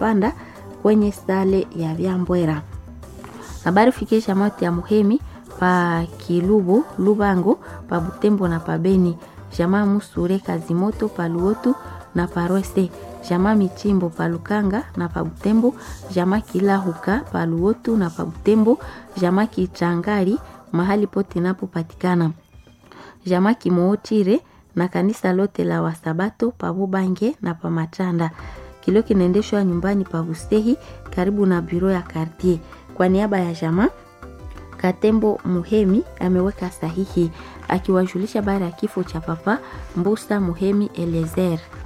panda kwenye sale ya Vyambwera. Habari fikisha mati ya Muhemi pa Kilubu Lubango pa Butembo na pa Beni jamaa Musure Kazimoto pa Luotu na pa Rwese jamaa Michimbo pa Lukanga na pa Butembo jamaa Kilahuka pa Luotu na pa Butembo jamaa Kichangari mahali pote napopatikana jamaa Kimootire na kanisa lote la Wasabato pa Bubange na pa Machanda. Kilio kinaendeshwa nyumbani pa Bustehi karibu na biro ya kartier. Kwa niaba ya jamaa Katembo Muhemi ameweka sahihi akiwajulisha baada ya kifo cha papa Mbusa Muhemi Elezer.